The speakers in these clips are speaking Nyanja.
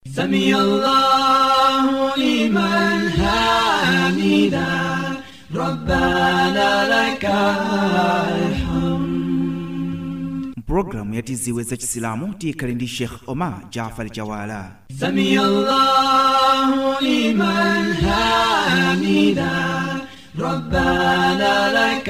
سمي الله لمن حمده ربنا لك الحمد mpulogalamu ya tiziwe za chisilamu tiyikhale ndi sheikh omar jafar jawala سمي الله لمن حمده ربنا لك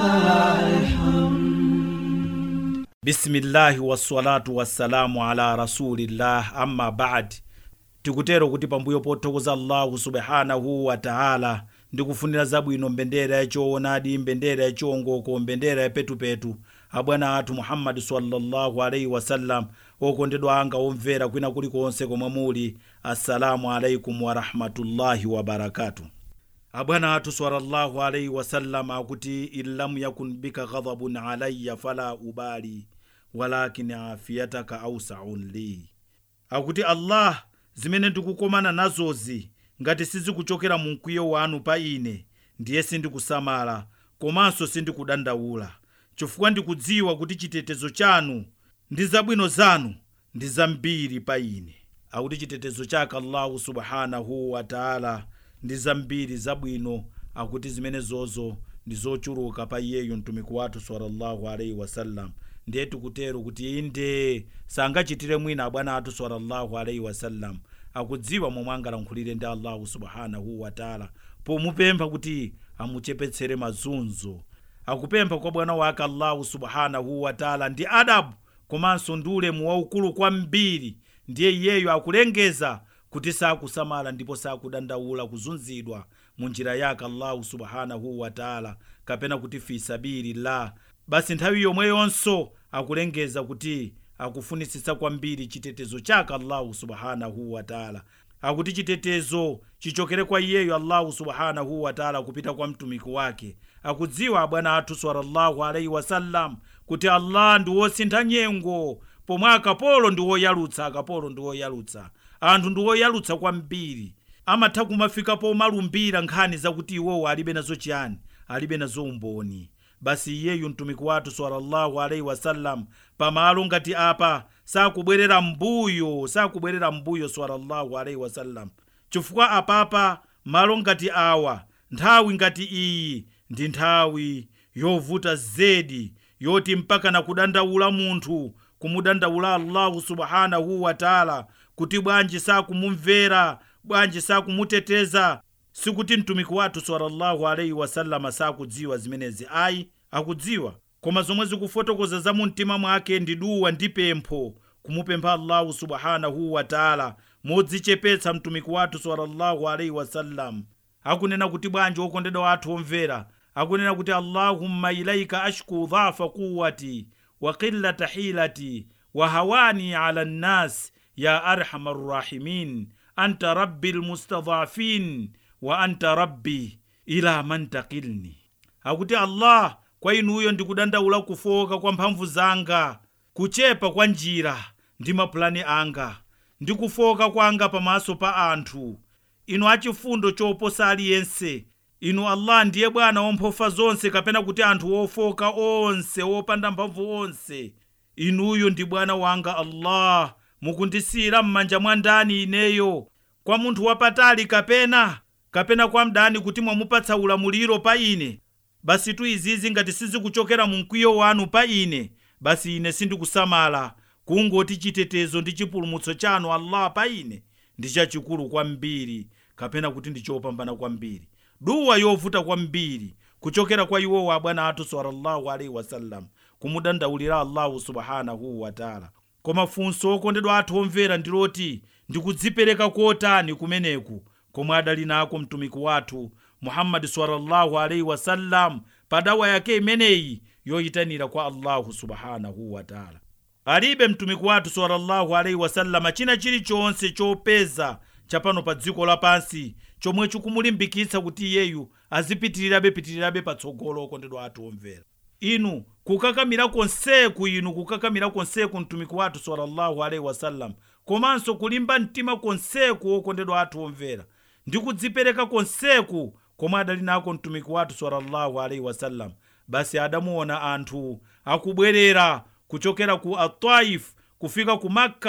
الحمد bisimillahi wassalatu wassalamu ala rasulillah amma badi tikutero kuti pambuyo pothokoza allahu subhanahu wa taala ndikufunira zabwino mbendera yachoonadi mbendera yachiongoko mbendera yapetupetu abwana athu muhammadi sallallahu alaihi wasallam okondedwa anga omvera kwina kulikonse komwe muli assalamu alaikum warahmatullahi wabarakatu abwana athu sallallahu alaihi wasallam akuti in lam yakun bika ghadhabun alayya fala ubali walakin afiyataka ausaun li akuti allah zimene ndikukomana nazozi ngati sizikuchokera mu mkwiyo wanu pa ine ndiye sindikusamala komanso sindikudandaula chifukwa ndikudziwa kuti chitetezo chanu ndi zabwino zanu ndi zambiri pa ine akuti chitetezo chake allahu subhanahu wa taala ndi zambiri zabwino akuti zimene zozo ndi zochuluka pa iyeyo mtumiki wathu sallallahu alaihi wasallam ndiye tikutero kuti inde sangachitire mwina abwana athu sallallahu alaihi wasallam akudziwa momwe angalankhulire ndi allahu subhanahu wa taala pomupempha kuti amuchepetsere mazunzo akupempha kwa bwana wake allahu subhanahu wa taala ndi adabu komanso ndi ulemu waukulu kwambiri ndiye iyeyo akulengeza kuti sakusamala ndipo sakudandaula kuzunzidwa mu njira yake allahu subhanahu wa taala kapena kuti fi sabilillah basi nthawi yomweyonso akulengeza kuti akufunisisa kwambiri chitetezo chake allahu subhanahu wa taala akuti chitetezo chichokere kwa iyeyo allahu subhanahu wa taala kupita kwa mtumiki wake akudziwa abwana athu sallallahu alaihi wasallam kuti allah ndi wosintha nyengo pomwe akapolo ndi woyalutsa akapolo ndi woyalutsa anthu ndi woyalutsa kwambiri amatha kumafika pomalumbira nkhani zakuti iwowo alibe nazo chiyani alibe nazo umboni basi iyeyu mtumiki wathu sallallahu alaihi wasallam pamalo ngati apa sakubwerera mbuyo sakubwerera mbuyo sallallahu alaihi wasallam chifukwa apapa malo ngati awa nthawi ngati iyi ndi nthawi yovuta zedi yoti mpaka na kudandaula munthu kumudandaula allahu subhanahu wa taala kuti bwanji sakumumvera bwanji sakumuteteza sikuti mtumiki wathu sallallahu alaihi wasallama sakudziwa zimenezi ayi akudziwa koma zomwe zikufotokoza za mu mtima mwake ndi duwa ndi pempho kumupempha allahu subhanahu wa taala modzichepetsa mtumiki wathu sallallahu alaihi wasallam akunena kuti bwanji okondedwa wathu omvera akunena kuti allahumma ilaika ashku dhafa quwati wa qillata hilati wa hawani ala nnas ya arhamar rahimin anta rabbi lmustadhafin wa anta rabbi ila man takilni akuti allah kwa inuyo ndikudandaula kufoka kwa mphamvu zanga kuchepa kwa njira ndi mapulani anga ndi kufoka kwanga pamaso pa anthu inu achifundo choposa aliyense inu allah ndiye bwana womphofa zonse kapena kuti anthu ofoka onse opanda mphamvu onse inuyo ndi bwana wanga allah mukundisiyira m'manja mwa ndani ineyo kwa munthu wapatali kapena kapena kwa mdani kuti mwamupatsa ulamuliro pa ine basi tu izizi ngati sizikuchokera mu mkwiyo wanu pa ine basi ine sindikusamala kungoti chitetezo ndi chipulumutso chanu allah pa ine ndi chachikulu kwambiri kapena kuti ndi chopambana kwambiri duwa yovuta kwambiri kuchokera kwa iwowo abwana athu sallallahu alaihi wasallam kumudandaulira allahu subhanahu wataala koma funso okondedwa athu omvera ndiloti ndikudzipereka kotani kumeneku komwe adali nako mtumiki wathu muhammadi sallallahu alaihi wasallam pa dawa yake imeneyi yoyitanira kwa allahu subhanahu wataala alibe mtumiki wathu sallallahu alaihi wasallama china chilichonse chopeza chapano pa dziko lapansi chomwe chikumulimbikitsa kuti iyeyu azipitirirabe pitirirabe patsogolo okondedwa athu omvera inu kukakamira konseku inu kukakamira konseku mtumiki wathu sallallahu alaihi wasallam komanso kulimba mtima konseku okondedwa athu omvera ndi kudzipereka konseku komwe adali nako mtumiki wathu sallallahu alaihi wasallam basi adamuona anthu akubwerera kuchokera ku ataif kufika ku makka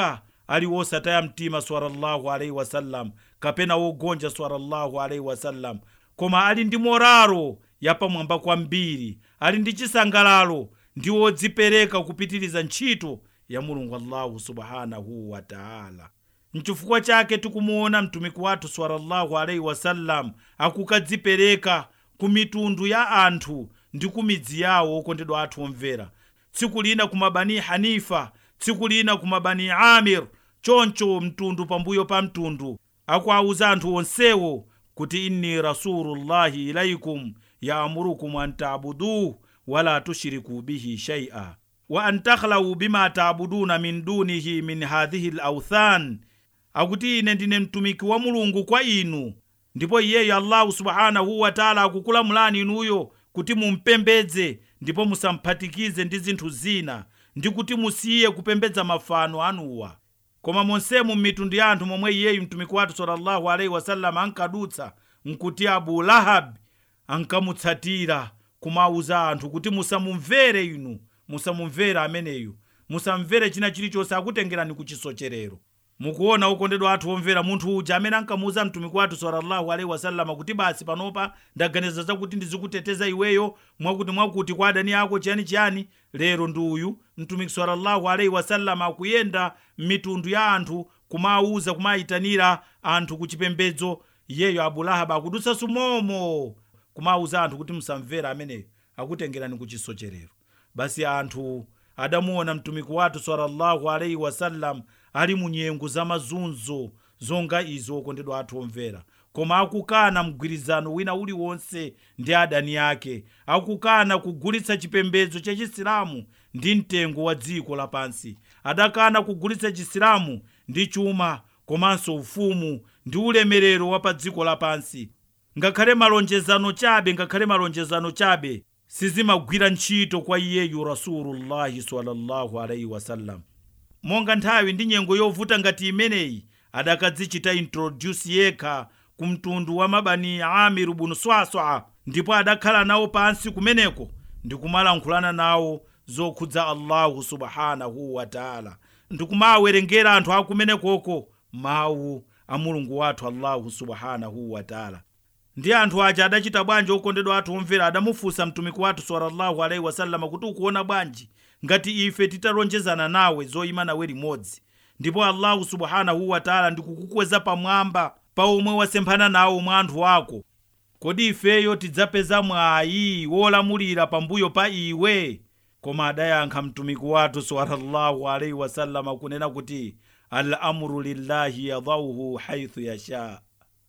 ali wosataya mtima sallallahu alaihi wasallam kapena wogonja sallallahu alaihi wasallam koma ali ndi moraro yapamwamba kwambiri ali ndi chisangalalo ndi wodzipereka kupitiriza ntchito ya mulungu allahu subhanahu wataala nchifukwa chake tikumuona mtumiki wathu sallallahu alaihi wasallam akukadzipereka ku mitundu ya anthu ndi ku midzi yawo okondedwa athu omvera tsiku lina ku mabani hanifa tsiku lina ku mabani amir choncho mtundu pambuyo pa mtundu akuawuza anthu onsewo kuti inni rasulullahi ilaikum yaamurukum an tabuduh wala tushriku bihi shaia wa an takhlau bima tabuduna min dunihi min hadhihi lauthan akuti ine ndine mtumiki wa mulungu kwa inu ndipo iyeyo allahu subhanahu wataala akukulamulani inuyo kuti mumpembedze ndipo musamphatikize ndi zinthu zina ndi kuti musiye kupembedza mafano anuwa koma monsemu m'mitundu ya anthu momwe iyeyu mtumiki wathu sallallahu alaihi wasallam ankadutsa nkuti abu lahabi ankamutsatira kumawuza anthu kuti musamumvere inu musamumvere ameneyu musamvere china chilichonse akutengerani ku chisocherero mukuona okondedwa athu omvera munthu uja amene ankamuwuza mtumiki wathu sallallahu alaihi wasallama kuti basi panopa ndaganiza zakuti ndizikuteteza iweyo mwakuti mwakuti kwa adani ako chiyani chiyani lero ndi uyu mtumiki sallallahu alaihi wasallama akuyenda m'mitundu ya anthu kumawuza kumayitanira anthu ku chipembedzo iyeyo abulahaba akudutsa sumomo kumawuza anthu kuti musamvera ameneyo akutengerani ku chisocherero basi anthu adamuona mtumiki wathu sallallahu alaihi wasallam ali mu nyengo za mazunzo zonga izo okondedwa athu omvera koma akukana mgwirizano wina uliwonse ndi adani ake akukana kugulitsa chipembedzo cha chisilamu ndi mtengo wa dziko lapansi adakana kugulitsa chisilamu ndi chuma komanso ufumu ndi ulemerero wa pa dziko lapansi ngakhale malonjezano chabe ngakhale malonjezano chabe sizimagwira ntchito kwa iyeyu rasulullahi sallallahu alaihi wasallam monga nthawi ndi nyengo yovuta ngati imeneyi adakadzichita introduce yekha ku mtundu wa mabani amiru bunu swaswa ndipo adakhala nawo pansi kumeneko ndi kumalankhulana nawo zokhudza allahu subhanahu wataala ndikumawerengera anthu akumenekoko mawu a mulungu wathu allahu subhanahu wataala ndi anthu aja adachita bwanji okondedwa athu omvera adamufunsa mtumiki wathu sallallahu alaihi wasallama kuti ukuona bwanji ngati ife titalonjezana nawe zoyima nawe limodzi ndipo allahu subhanahu wataala ndikukukweza pamwamba pa omwe wasemphana nawo mwa anthu ako kodi ifeyo tidzapeza mwayi wolamulira pambuyo pa iwe koma adayankha mtumiki wathu sallallahu alaihi wasallama kunena kuti al amru lillahi yadauhu haithu yasha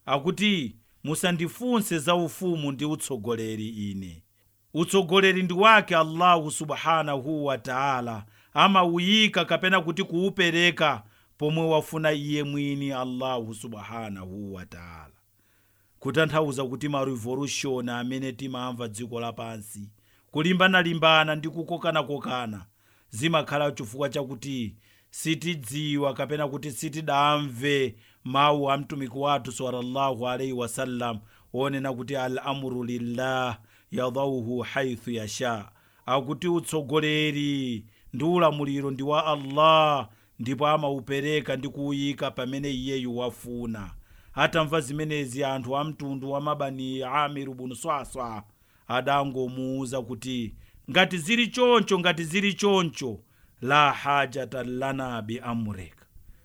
akuti musandifunse za ufumu ndi utsogoleri ine utsogoleri ndi wake allahu subhanahu wataala amawuyika kapena kuti kuwupereka pomwe wafuna iye mwini allahu subhanahu wataala kutanthauza kuti ma revolution amene timamva dziko lapansi kulimbana-limbana ndi kukokanakokana zimakhala chifukwa chakuti sitidziwa kapena kuti sitidamve mawu a mtumiki wathu sallallahu alaihi wasallam onena kuti al amru lillah yadauhu haithu yasha akuti utsogoleri ndi ulamuliro ndi wa allah ndipo amaupereka ndi kuwuyika pamene iyeyu wafuna atamva zimenezi anthu a mtundu wa mabani amiru bunu swaswa adangomuwuza kuti ngati zili choncho ngati zili choncho la hajata lana bi amrika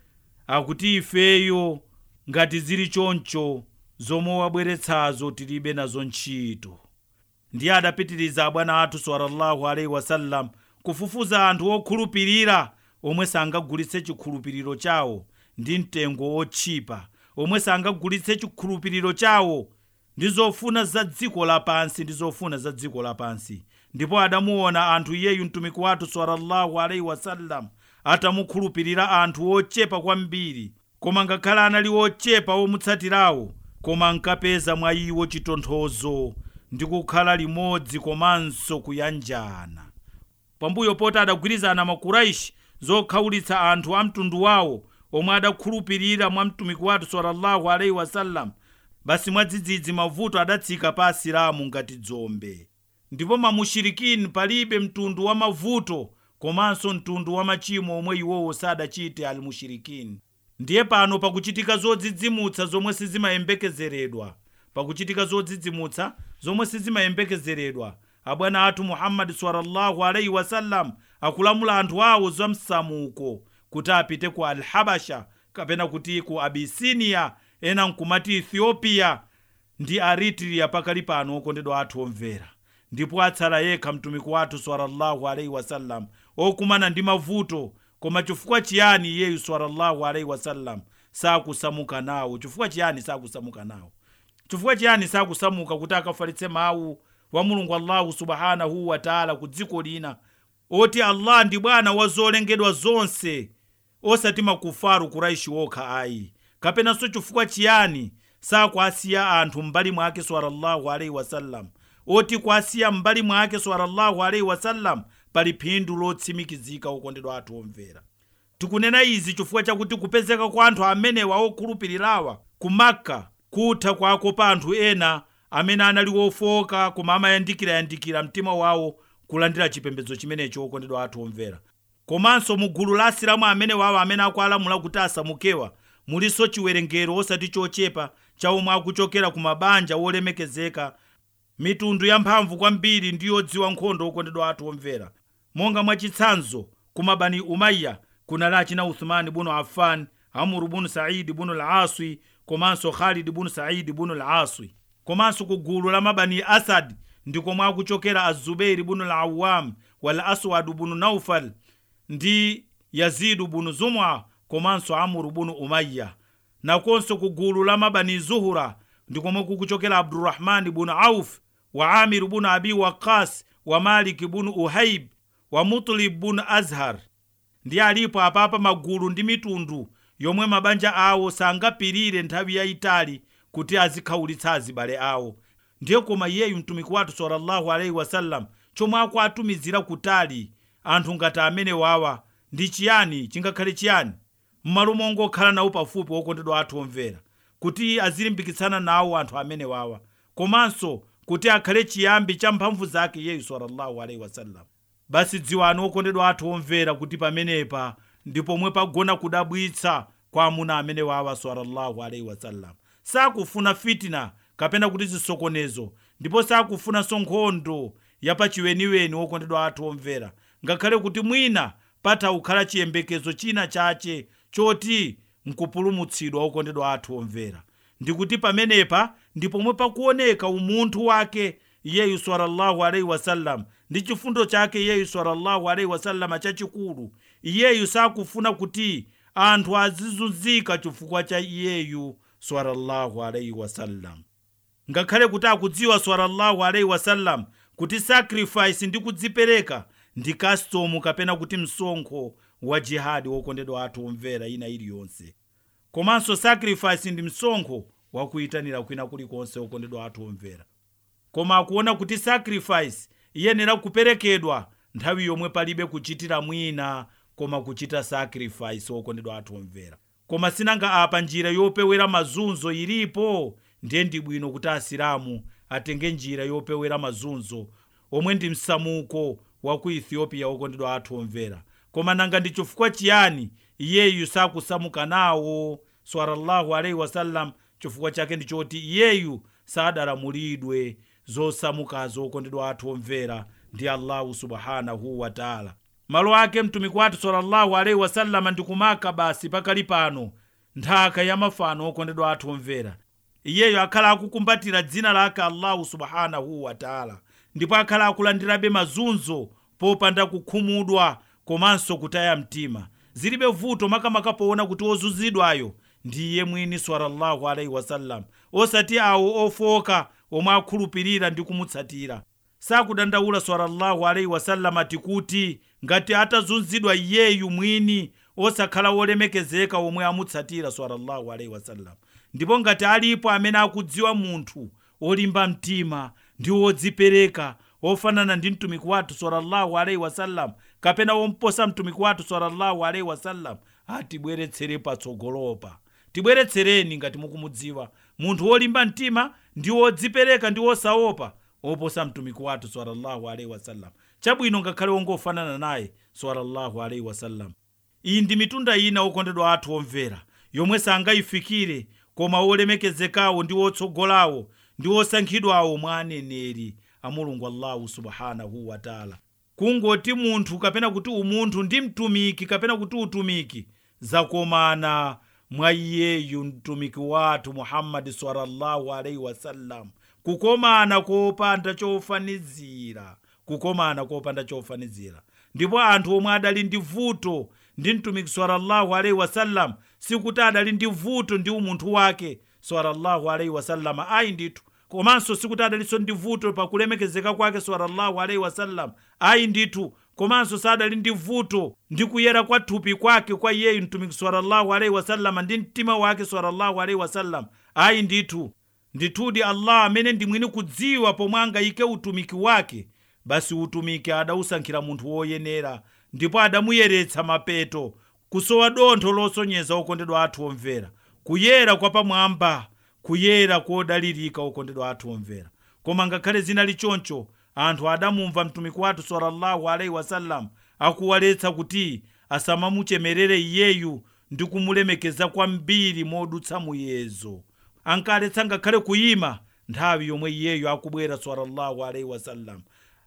akuti ifeyo ngati zili choncho zomwe wabweretsazo tilibe nazo ntchito ndiye adapitiriza abwana athu sallallahu alaihi wasallam kufufuza anthu okhulupirira omwe sangagulitse chikhulupiriro chawo ndi mtengo otchipa omwe sangagulitse chikhulupiriro chawo ndi zofuna za dziko lapansi ndi zofuna za dziko lapansi ndipo adamuona anthu iyeyu mtumiki wathu sallallahu alaihi wasallam atamukhulupirira anthu ochepa kwambiri koma ngakhale anali ochepa omutsatirawo koma ankapeza mwa iwo chitonthozo ndi kukhala limodzi komanso kuyanjana pambuyo poti adagwirizana makuraishi zokhawulitsa anthu a mtundu wawo omwe adakhulupirira mwa mtumiki wathu sallallahu alaihi wasallam basi mwadzidzidzi mavuto adatsika pa asilamu ngati dzombe ndipo mamushirikini palibe mtundu wa mavuto komanso mtundu wa machimo omwe iwowo sadachite almushirikini ndiye pano pakuchitika zodzidzimutsa zomwe sizimayembekezeredwa pakuchitika zodzidzimutsa zomwe sizimayembekezeredwa abwana athu muhammadi sallallahu alaihi wasallam akulamula anthu awo za msamuko kuti apite ku alhabasha kapena kuti ku abisiniya ena nkumati ethiopia ndi eritrea pakali pano okondedwa athu omvera ndipo atsala yekha mtumiki wathu sallallahu alaihi wasallam okumana ndi mavuto koma chifukwa chiyani iyeyu sallallahu alaihi wasallam sakusamuka nawo chifukwa chiyani sakusamuka nawo chifukwa chiyani sakusamuka kuti akafalitse mawu wa mulungu allahu subhanahu wataala ku dziko lina oti allah ndi bwana wa zolengedwa zonse osati makufaru kuraishi okha ayi kapenanso chifukwa chiyani sakuasiya anthu m'mbali mwake sallallahu alaihi wasallam oti kuasiya m'mbali mwake sallallahu alaihi wasallam pali phindu lotsimikizika okondedwa athu omvera tikunena izi chifukwa chakuti kupezeka kwa anthu amenewa okhulupirirawa ku makka kutha kwakopa anthu ena amene anali ofoka koma amayandikirayandikira mtima wawo kulandira chipembedzo chimenecho okondedwa athu omvera komanso mu gulu la asilamu amene wawo amene akualamula kuti asamukewa mulinso chiwerengero osati chochepa cha omwe akuchokera ku mabanja wolemekezeka mitundu yamphamvu kwambiri ndi yodziwa nkhondo okondedwa athu omvera monga mwachitsanzo ku mabani umaiya kunali achina uthmani bunu affan amuru bunu saidi bunu laswi komanso khalidi bunu saidi bunu laswi komanso ku gulu la mabani asad ndikomwe akuchokera azubeiri bunu lawam wal aswadu bunu naufal ndi yazidu bunu zumwa komanso amuru bunu umaiya nakonso ku gulu la mabani zuhura ndikomwe kukuchokera abdurahmani bunu auf wa amiru bunu abi waqas wa maliki bunu uhaib wa mutlib bunu azhar ndi alipo apapa magulu ndi mitundu yomwe mabanja awo sangapirire nthawi yayitali kuti azikhaulitsa azibale awo ndiye koma iyeyu mtumiki wathu sallallahu alaihi wasallam chomwe akuatumizira kutali anthu ngati amene wawa ndi chiyani chingakhale chiyani m'malo mongokhala nawo pafupi okondedwa athu omvera kuti azilimbikitsana nawo anthu amene wawa komanso kuti akhale chiyambi cha mphamvu zake iyeyu sallallahu alaihi wasallam basi dziwani okondedwa athu omvera kuti pamenepa ndi pomwe pagona kudabwitsa kwa amuna amene wawa sallallahu alaihi wasallam sakufuna fitina kapena kuti zisokonezo ndipo sakufunanso nkhondo yapachiweniweni okondedwa athu omvera ngakhale kuti mwina patakhala chiyembekezo china chache choti nkupulumutsidwa okondedwa athu omvera ndikuti pamenepa ndi pomwe pakuoneka umunthu wake iyeyu sallallahu alaihi wasallam ndi chifundo chake iyeyu sallallahu alaihi wasallam chachikulu iyeyu sakufuna kuti anthu azizunzika chifukwa cha iyeyu sallallahu alaihi wasallam ngakhale kuti akudziwa sallallahu alaihi wasallam kuti sacrifice ndi kudzipereka ndi kastomu kapena kuti msonkho wa jihadi wokondedwa athu omvera ina iliyonse komanso sacrifice ndi msonkho wakuyitanira kwina kulikonse okondedwa athu omvera koma akuona kuti sacrifice iyenera kuperekedwa nthawi yomwe palibe kuchitira mwina koma kuchita sacrifice okondedwa athu omvera koma sinanga apa njira yopewera mazunzo ilipo ndiye ndi bwino kuti asilamu atenge njira yopewera mazunzo omwe ndi msamuko wa ku ethiopia okondedwa athu omvera koma nanga ndi chifukwa chiyani iyeyu sakusamuka nawo sallallahu alaihi wasallam chifukwa chake ndi choti iyeyu sadalamulidwe zosamukazo okondedwa athu omvera ndi allahu subhanahu wataala malo ake mtumiki wathu sallallahu alaihi wasallama ndi kumaka basi pakali pano nthaka ya mafano okondedwa athu omvera iyeyo akhala akukumbatira dzina lake allahu subhanahu wataala ndipo akhala akulandirabe mazunzo popanda kukhumudwa komanso kutaya mtima zilibe vuto makamaka poona kuti ozunzidwayo ndi iye mwini sallallahu alaihi wasallam osati awo ofoka omwe akhulupirira ndi kumutsatira sakudandaula sallallahu alaihi wasallam ati kuti ngati atazunzidwa iyeyu mwini osakhala wolemekezeka omwe amutsatira sallallahu alaihi wasallam ndipo ngati alipo amene akudziwa munthu olimba mtima ndi wodzipereka ofanana ndi mtumiki wathu sallallahu alaihi wasallam kapena womposa mtumiki wathu sallallahu alaihi wasallam atibweretsere patsogolopa tibweretsereni ngati mukumudziwa munthu wolimba mtima ndi wodzipereka ndi wosaopa oposa mtumiki wathu sallallahu alaihi wasallam chabwino ngakhale wongofanana naye sallallahu alaihi wasallam iyi ndi mitunda ina okondedwa athu omvera yomwe sangayifikire koma olemekezekawo ndi otsogolawo ndi osankhidwawo mwa aneneri a mulungu allahu subhanahu wataala kungoti munthu kapena kuti umunthu ndi mtumiki kapena kuti utumiki zakomana mwa iyeyu mtumiki wathu muhammadi sallallahu alaihi wasallam kukomana kopanda chofanizira kukomana kopanda chofanizira ndipo anthu omwe adali ndi vuto ndi mtumiki sallallahu alaihi wasallam sikuti adali ndi vuto ndi umunthu wake sallallahu alaihi wasallam ayi ndithu komanso sikuti adalinso ndi vuto pakulemekezeka kwake sallallahu alaihi wasallam ayi ndithu komanso sadali ndi vuto ndi kuyera kwa thupi kwake kwa iyeyu mtumiki sallallahu alaihi wasallam ndi mtima wake sallallahu alaihi wasallam ayi ndithu ndithudi allah amene ndi mwini kudziwa pomwe angayike utumiki wake basi utumiki adausankhira munthu woyenera ndipo adamuyeretsa mapeto kusowa dontho losonyeza okondedwa athu omvera kuyera kwa pamwamba kuyera kodalirika okondedwa athu omvera koma ngakhale zinali choncho anthu adamumva mtumiki wathu sallallahu alaihi wasallam akuwaletsa kuti asamamuchemerere iyeyu ndi kumulemekeza kwambiri modutsa muyezo ankaletsa ngakhale kuyima nthawi yomwe iyeyu akubwera sallallahu alaihi wasallam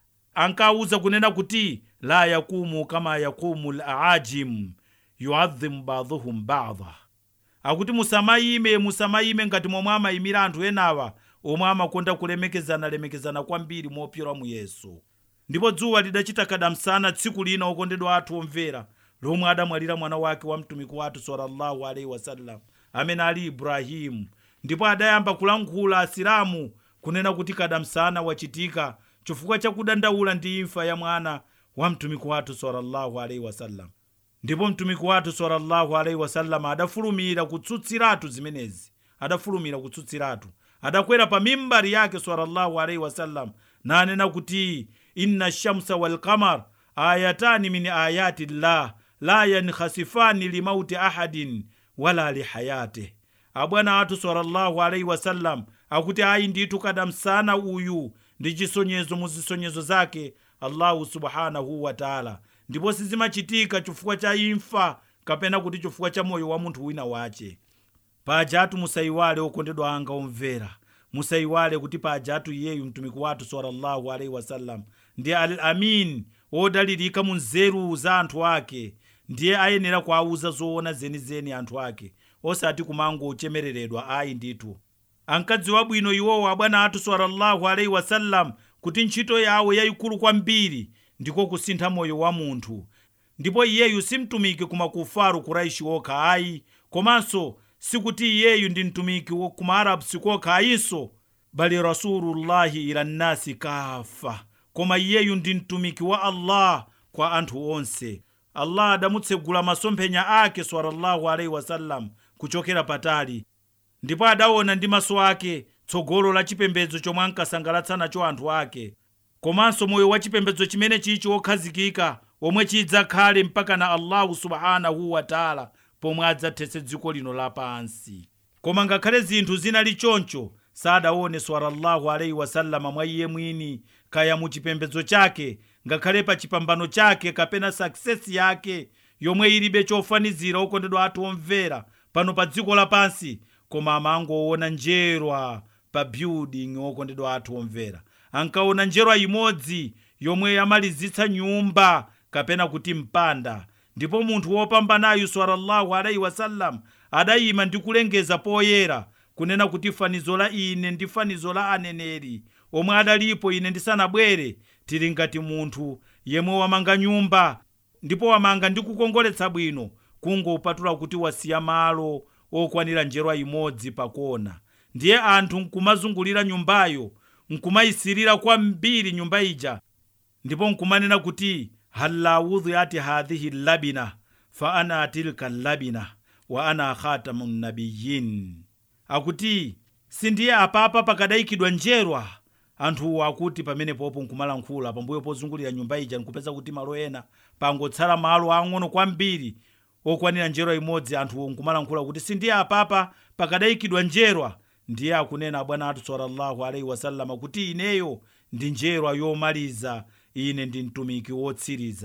ankawuza kunena kuti la yakumu kama yakumu laajim yuadhimu baduhum bada akuti musamayime musamayime ngati momwe amayimira anthu enawa omwe amakonda kulemekezana-lemekezana kwambiri mopyola muyeso ndipo dzuwa lidachita kadamsana tsiku lina okondedwa athu omvera lomwe adamwalira mwana wake wa mtumiki wathu sallallahu alaihi wasallam amene ali ibrahimu ndipo adayamba kulankhula asilamu kunena kuti kadamsana wachitika chifukwa chakudandaula ndi imfa ya mwana wa mtumiki wathu sallallahu alaihi wasallam ndipo mtumiki wathu sallallahu alaihi wasallam adafulumira kutsutsiratu zimenezi adafulumira kutsutsiratu adakwera pa mimbari yake sallallahu alaihi wasallam nanena kuti inna shamsa walqamar ayatani min ayati llah la yankhasifani limauti ahadin wala lihayatih abwana athu sallallahu alaihi wasallam akuti ayi ndithu kadamsana uyu ndi chisonyezo mu zisonyezo zake allahu subhanahu wataala ndipo sizimachitika chifukwa cha imfa kapena kuti chifukwa cha moyo wa munthu wina wache pajatu musayiwale okondedwa anga omvera musayiwale kuti pajatu iyeyu mtumiki wathu sallallahu alaihi wasallam ndi al amin odalirika mu nzeru za anthu ake ndiye ayenera kuawuza zoona zenizeni anthu ake osati kumangochemereredwa ayi ndithu ankadziwa bwino iwowo abwana athu sallallahu alaihi wasallam kuti ntchito yawo yayikulu kwambiri ndiko kusintha moyo wa munthu ndipo iyeyu si mtumiki kumakufaru kuraishi okha ayi komanso sikuti iyeyu ndi mtumiki kumaarabu sikokha ayinso bali rasulullahi ila nnasi kafa koma iyeyu ndi mtumiki wa allah kwa anthu onse allah adamutsegula masomphenya ake sallallahu alaihi wasallam kuchokera patali ndipo adaona ndi maso ake tsogolo la chipembedzo chomwe ankasangalatsa nacho anthu ake komanso moyo wa chipembedzo chimene chichi wokhazikika omwe chidzakhale mpaka na allahu subhanahu wataala pomwe adzathetse dziko lino lapansi koma ngakhale zinthu zinali choncho sadaone sallallahu alaihi wasallama mwa iye mwini kaya mu chipembedzo chake ngakhale pa chipambano chake kapena sakisesi yake yomwe ilibe chofanizira okondedwa athu omvera pano pa dziko lapansi koma amangoona njerwa pa building okondedwa athu omvera ankaona njerwa imodzi yomwe yamalizitsa nyumba kapena kuti mpanda ndipo munthu wopambanayu sallallahu alaihi wasallam adayima ndi kulengeza poyera kunena kuti fanizo la ine ndi fanizo la aneneri omwe adalipo ine ndisanabwere tili ngati munthu yemwe wamanga nyumba ndipo wamanga ndi kukongoletsa bwino kungopatula kuti wasiya malo okwanira njerwa imodzi pakona ndiye anthu nkumazungulira nyumbayo nkumayisirira kwambiri nyumba ija ndipo nkumanena kuti halla wudhiati hadhihi labina fa ana tilka labina wa ana khatamu nabiyin akuti sindiye apapa pakadayikidwa njerwa anthuwo akuti pamenepopo nkumalankhula pambuyo pozungulira nyumba ija nkupeza kuti malo ena pangotsala malo ang'ono kwambiri okwanira njerwa imodzi anthuwo nkumalankhula kuti sindiye apapa pakadayikidwa njerwa ndiye akunena bwana athu sallallahu alaihi wasallama kuti ineyo ndi njerwa yomaliza ine ndi mtumiki wotsiriza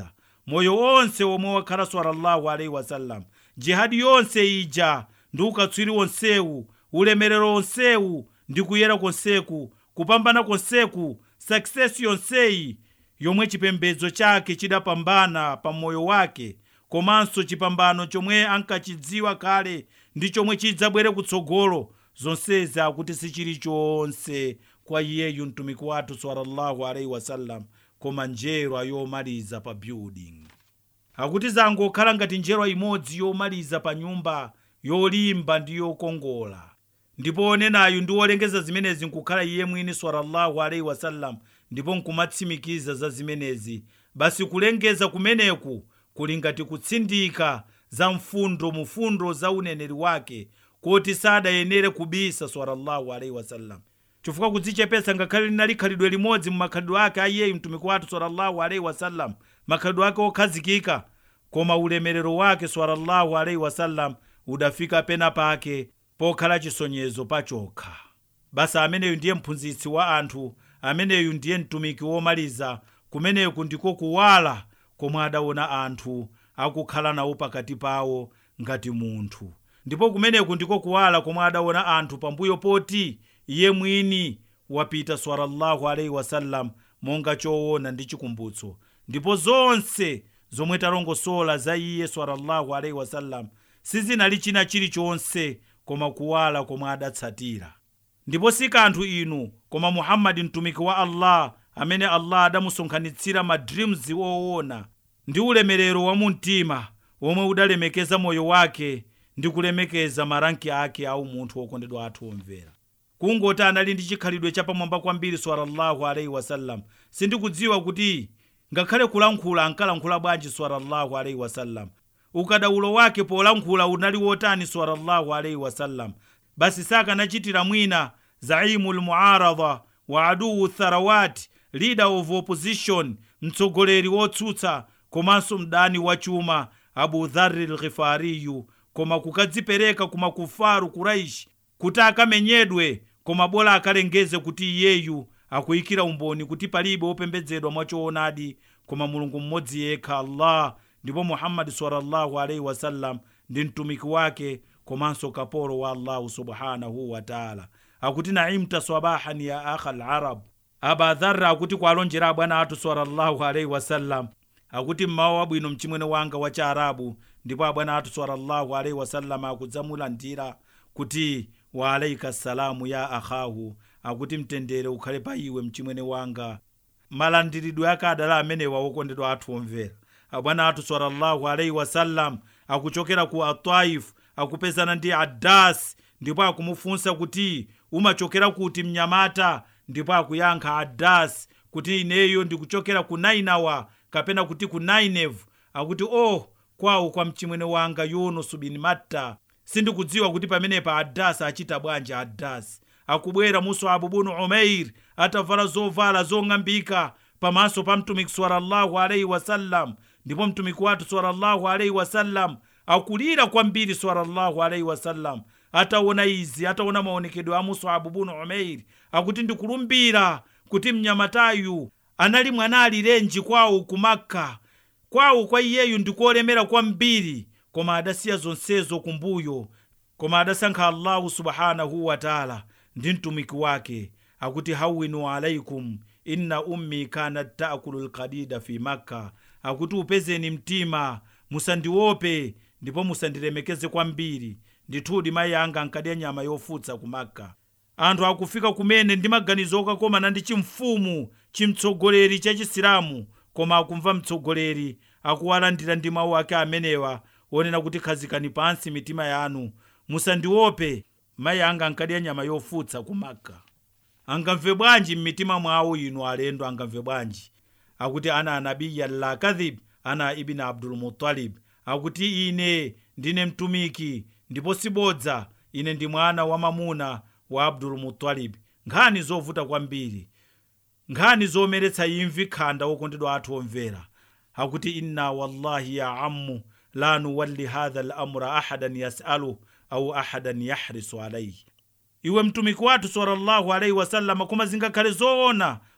moyo onse omwe wakhala sallallahu alaihi wasallam jihadi yonse ija ndi ukatswiri wonsewu ulemerero onsewu ndi kuyera konseku kupambana konseku success yonseyi yomwe chipembedzo chake chidapambana pa moyo wake komanso chipambano chomwe ankachidziwa kale ndi chomwe chidzabwere kutsogolo zonsezi akuti sichili chonse kwa iyeyu mtumiki wathu sallallahu alaihi wasallam koma njerwa yomaliza pa building akuti zangokhala ngati njerwa imodzi yomaliza pa nyumba yolimba ndi yokongola ndipo onenayu ndi wolengeza zimenezi nkukhala iye mwini sallallahu alaihi wasallam ndipo nkumatsimikiza za zimenezi basi kulengeza kumeneku kuli ngati kutsindika za mfundo mufundo za uneneri wake kuti sadayenere kubisa sallallahu alaihi wasallam chifukwa kudzichepetsa ngakhale linali khalidwe limodzi mu makhalidwe ake a iyeyu mtumiki wathu sallallahu alaihi wasallam makhalidwe ake okhazikika koma ulemerero wake sallallahu alaihi wasallam udafika pena pake pokhala chisonyezo pachokha basi ameneyu ndiye mphunzitsi wa anthu ameneyu ndiye mtumiki womaliza kumeneku ndiko kuwala komwe adaona anthu akukhala nawo pakati pawo ngati munthu ndipo kumeneku ndiko kuwala komwe adaona anthu pambuyo poti iye mwini wapita sallallahu alaihi wasallam monga choona ndi chikumbutso ndipo zonse zomwe talongosola za iye sallallahu alaihi wasallam sizinali china chilichonse koma kuwala komwe adatsatira ndipo si kanthu inu koma muhammadi mtumiki wa allah amene allah adamusonkhanitsira ma dreams woona ndi ulemerero wa mumtima womwe udalemekeza moyo wake ndi kulemekeza maranki ake au munthu wokondedwa athu omvera kungoti anali ndi chikhalidwe chapamwamba kwambiri sallallahu alaihi wasallam sindikudziwa kuti ngakhale kulankhula ankalankhula bwanji sallallahu alaihi wasallam ukadaulo wake polankhula unali wotani sallallahu alaihi wasallam basi sakanachitira mwina zaimu lmuaradha wa aduwu tharawati leader of opposition mtsogoleri wotsutsa komanso mdani wa chuma abu dhari lghifariyu koma kukadzipereka ku makufaru kuraishi kuti akamenyedwe koma bola akalengeze kuti iyeyu akuyikira umboni kuti palibe wopembedzedwa mwachoonadi koma mulungu mmodzi yekha allah ndipo muhammadi sallallahu alaihi wasallam ndi mtumiki wake komanso kapolo wa allahu subhanahu wataala akuti naimta sabahan ya akha larab aba dharra akuti kwalonjera abwana athu sallallahu alaihi wasallam akuti mmawa wabwino mchimwene wanga wa chaarabu ndipo abwana athu sallallahu alaihi wasallam akudzamulandira kuti wa alaika salamu ya akhahu akuti mtendere ukhale pa iwe mchimwene wanga malandiridwe ake adala amenewa wokondedwa athu omvera abwana athu sallallahu alaihi wasallam akuchokera ku ataifu akupezana ndi adasi ndipo akumufunsa kuti umachokera kuti mnyamata ndipo akuyankha adasi kuti ineyo ndikuchokera ku nainawa kapena kuti ku nainevu akuti oh kwawo kwa mchimwene wanga yunusu bin matta sindikudziwa kuti pamenepa adasi achita bwanji adasi akubwera muswabu bunu umair atavala zovala zong'ambika pamaso pa mtumiki sallallahu alaihi wasallam ndipo mtumiki wathu sallallahu alaihi wasallam akulira kwambiri sallallahu alaihi wasallam ataona izi ataona maonekedwe a muswabu bunu umair akuti ndikulumbira kuti mnyamatayu anali mwana alirenji kwawo ku makka kwawo kwa iyeyu ndikolemera kwambiri koma adasiya zonsezo kumbuyo koma adasankha allahu subhanahu wataala ndi mtumiki wake akuti hawinu alaikum inna ummi kanat taakulu lkadida fi makka akuti upezeni mtima musandiope ndipo musandilemekeze kwambiri ndithudi mayi anga ankadya nyama yofutsa ku makka anthu akufika kumene ndi maganizo okakomana ndi chimfumu chimtsogoleri cha chisilamu koma akumva mtsogoleri akuwalandira ndi mawu ake amenewa onena kuti khazikani pansi mitima yanu musandiope mayi anga ankadya nyama yofutsa ku makka angamve bwanji m'mitima mwawo inu alendo angamve bwanji akuti ana anabiya la kadhib ana ibni abdulmutalib akuti ine ndine mtumiki ndipo sibodza ine ndi mwana wa mamuna wa abdulmutalib nkhani zovuta kwambiri nkhani zomeretsa imvi khanda wokondedwa athu omvera akuti inna wallahi ya ammu la nuwalli hadha lamra ahadan yasaluh au ahadan yahrisu alaihi iwe mtumiki wathu sallallahu alaihi wasallama koma zingakhale zoona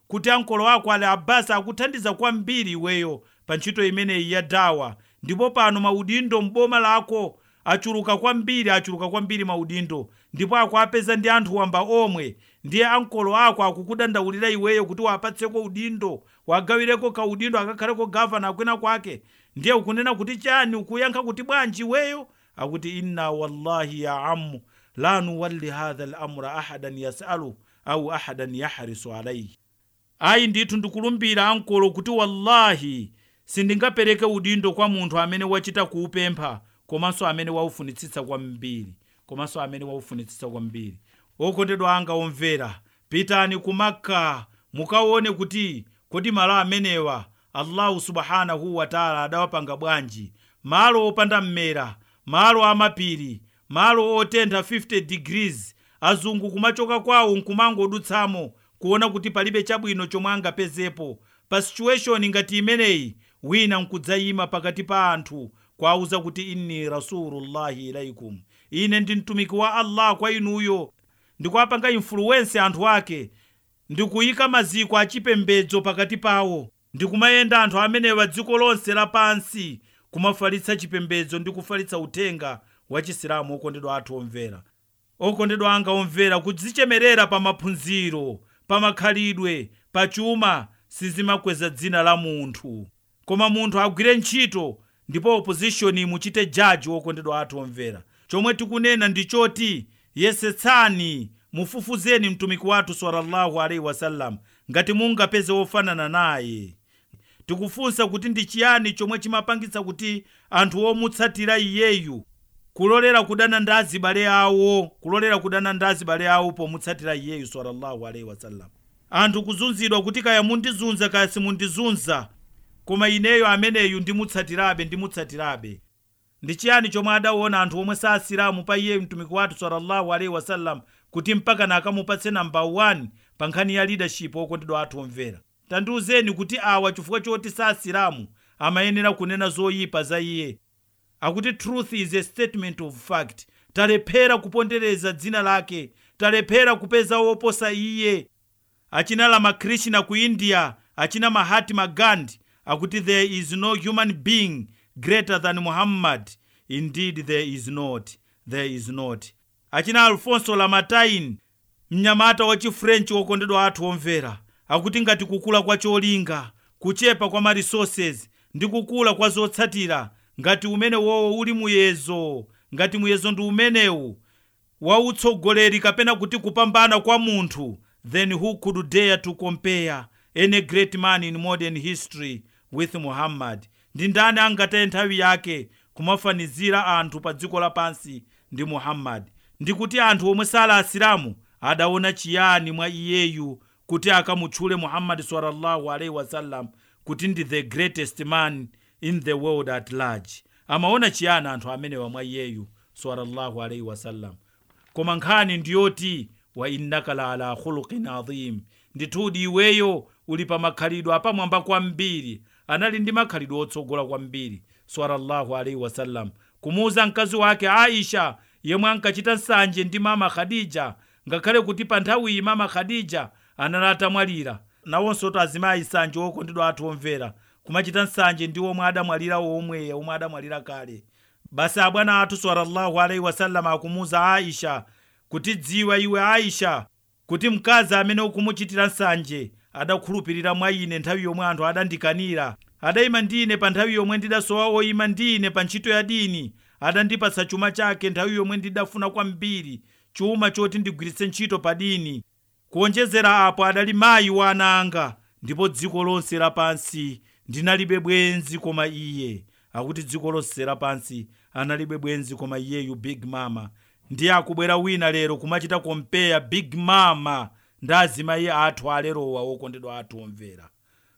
kuti ankolo ako ali abasi akuthandiza kwambiri iweyo pa ntchito imeneyi ya dawa ndipo pano maudindo m'boma lako achuluka kwambiri achuluka kwambiri maudindo ndipo akuapeza ndi anthu wamba omwe ndiye ankolo ako akukudandaulira iweyo kuti wapatseko udindo wagawireko kaudindo akakhaleko gavana akwina kwake ndiye ukunena kuti chani ukuyankha kuti bwanji iweyo akuti inna wallahi ya ammu la nuwalli hadha lamra ahadan yasalu au ahadan yahrisu alaihi ayi ndithu ndikulumbira ankolo kuti wallahi sindingapereke udindo kwa munthu amene wachita kuupempha komanso amene waufunitsitsa kwambiri komanso amene waufunitsitsa kwambiri okondedwa anga omvera pitani ku makka mukaone kuti kodi malo amenewa allahu subhanahu wataala adawapanga bwanji malo opanda mmera malo amapiri malo otentha 50 degrees azungu kumachoka kwawo nkumangodutsamo kuona kuti palibe chabwino chomwe angapezepo pa situation ngati imeneyi wina nkudzayima pakati pa anthu kwauza kuti inni rasulullahi ilaikum ine ndi mtumiki wa allah kwa inuyo ndikuapanga influence anthu ake ndikuyika maziko achipembedzo pakati pawo ndikumayenda anthu amenewa dziko lonse lapansi kumafalitsa chipembedzo ndi kufalitsa uthenga wa chisilamu okondedwa athu omvera okondedwa anga omvera kudzichemerera pa maphunziro pa makhalidwe pa chuma sizimakweza dzina la munthu koma munthu agwire ntchito ndipo opposition muchite jaji okondedwa athu omvera chomwe tikunena ndi choti yesetsani mufufuzeni mtumiki wathu sallallahu alaihi wasallam ngati mungapeze wofanana naye tikufunsa kuti ndi chiyani chomwe chimapangitsa kuti anthu omutsatira iyeyu kulolera kudana ndi azibale awo kulolera kudana ndi azibale awo pomutsatira iyeyu sallallahu alaihi wasallam anthu kuzunzidwa kuti kaya mundizunza kaya simundizunza koma ineyo ameneyu ndimutsatirabe ndimutsatirabe ndi chiyani chomwe adaona anthu omwe saasilamu pa iye mtumiki wathu sallallahu alaihi wasallam kuti mpaka nakamupatse namba 1 pa nkhani ya leadership okondedwa athu omvera tandiuzeni kuti awa chifukwa choti saasilamu amayenera kunena zoyipa za iye akuti truth is a statement of fact talephera kupondereza dzina lake talephera kupeza woposa iye achina lamakrishna ku india achina mahatma gandhi akuti there is no human being greater than muhammad indeed there is not there is not achina alfonso lamatain mnyamata wa chifrenchi wokondedwa athu omvera akuti ngati kukula kwa cholinga kuchepa kwa maresources ndi kukula kwa zotsatira ngati umene wowo uli muyezo ngati muyezo ndi umenewu wautsogoleri kapena kuti kupambana kwa munthu then who could dare to compare any great man in modern history with muhammad ndi ndani angataye nthawi yake kumafanizira anthu pa dziko lapansi ndi muhammad ndi kuti anthu omwe sala asilamu adaona chiyani mwa iyeyu kuti akamutchule muhammadi sallallahu alaihi wasallam kuti ndi the greatest man in the world at large amaona chiyani anthu amenewa mwa iyeyu sallallahu alaihi wasallam koma nkhani ndiyoti wa innaka la ala khuluqin adhim ndithudi iweyo uli pa makhalidwe apamwamba kwambiri anali ndi makhalidwe otsogola kwambiri sallallahu alaihi wasallam kumuuza mkazi wake aisha yemwe ankachita nsanje ndi mama khadija ngakhale kuti pa nthawiyi mama khadija anali atamwalira nawonso to azimayi nsanje okondedwa athu omvera kumachita nsanje ndi omwe adamwalira omwe omwe adamwalira kale basi abwana athu sallallahu alaihi wasallam akumuuza aisha kuti dziwa iwe aisha kuti mkazi amene ukumuchitira nsanje adakhulupirira mwa ine nthawi yomwe anthu adandikanira adayima ndi ine pa nthawi yomwe ndidasowa oyima ndi ine pa ntchito ya dini adandipatsa chuma chake nthawi yomwe ndidafuna kwambiri chuma choti ndigwiritse ntchito pa dini kuonjezera apo adali mayi wa ana anga ndipo dziko lonse lapansi ndinalibe bwenzi koma iye akuti dziko lonse lapansi analibe bwenzi koma iyeyu big mama ndiye akubwera wina lero kumachita kompeya big mama ndi azimayi athu alerowa okondedwa athu omvera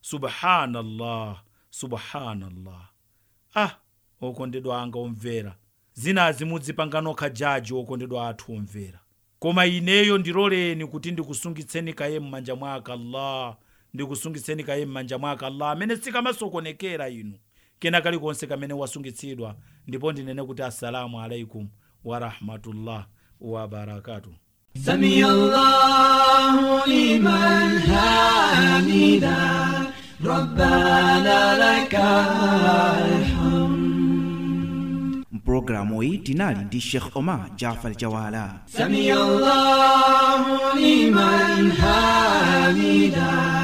subhanallah subhanallah ah okondedwa anga omvera zinazi mudzipanga nokha jaji okondedwa athu omvera koma ineyo ndiloleni kuti ndikusungitseni kaye m'manja mwake allah ndikusungitseni kaye m'manja mwake allah amene sikamasokonekera inu kena kalikonse kamene wasungitsidwa ndipo ndinene kuti assalamu alaikum warahmatullah wabarakatuh سمي الله لمن حمده ربنا لك الحمد mpulogalamu iyi tinali ndi sheikh omar jafar jawala سمي الله لمن حمده